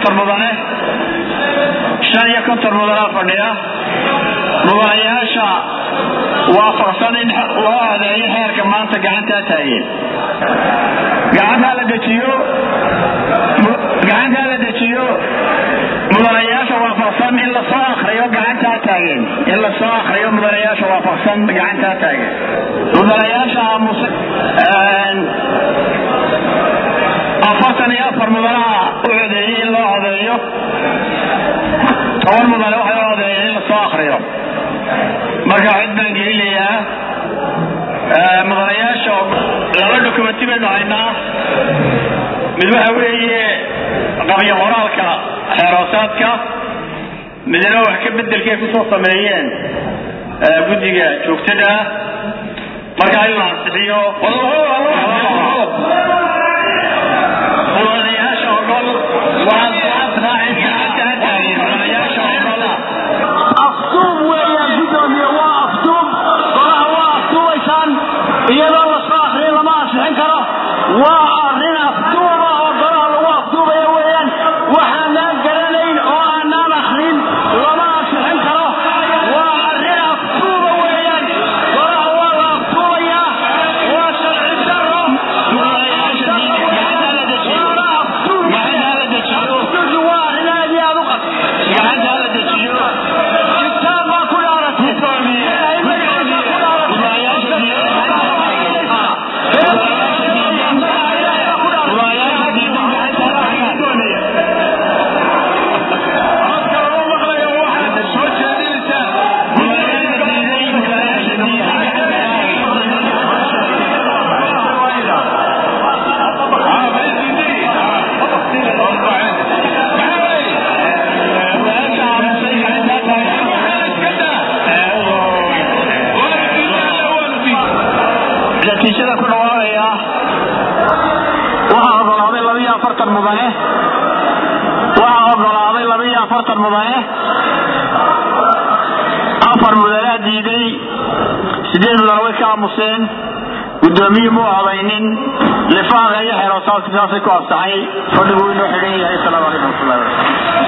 konton mudane shan iyo konton mudanaa fadhiya mudanayaasha waafaqsan in loo adeeyo xeerka maanta gacantaa taageen gacantaa la dejiyo gacantaa la dejiyo mudanayaasha waafaqsan in lasoo akriyo gacantaa taageen in lasoo akriyo mudanayaasha waafaqsan gacantaa taageen mudanayaasha aamus afartan iyo afar mudanaha u codeeyey in loo codeeyo toban mudane waxay u codeeyeen in lasoo akriyo marka cid baan gelinayaa mudanayaasha laba dokumenti baynu haynaa mid waxa weeye qabyo qoraalka xeeroosaadka midna wax ka bedelkay kusoo sameeyeen guddiga joogtada ah marka in la ansixiyo mudanayaasha ogol waxaad raacin gacantaa taageen mudanayaasha ogol aftuub weeyaan gudoomiye waa aftuub golaha waa aftuubaysaan iyadoo la soo akriya lama ansixin karo waa arrin aftuuba oo golaha lagu aftuubaya weeyaan waxaanaan garanayn oo aanaan akrin lama ansixin karo waa arrin aftuuba weeyaan golaha waa la aftuubayaa waa sharci daro waana aftuub aftuubki waa arrin aad iyo aad u qad gacantaa la dejiyo kitaab baa ku dhaaratay ilaahay magaciisa ku natiijada ku dhawaaqaya waxaa ogolaaday labiyo afartan mudane waxaa ogolaaday labiyo afartan mudane afar mudanaa diiday sideed mudane way ka aamuseen guddoomiye muu odaynin lifaaqa iyo xeeroosaadka saasay ku absaxay fadhigu inoo xidhan yahay asalaamu calaykum waraxmatullahi wabarakatu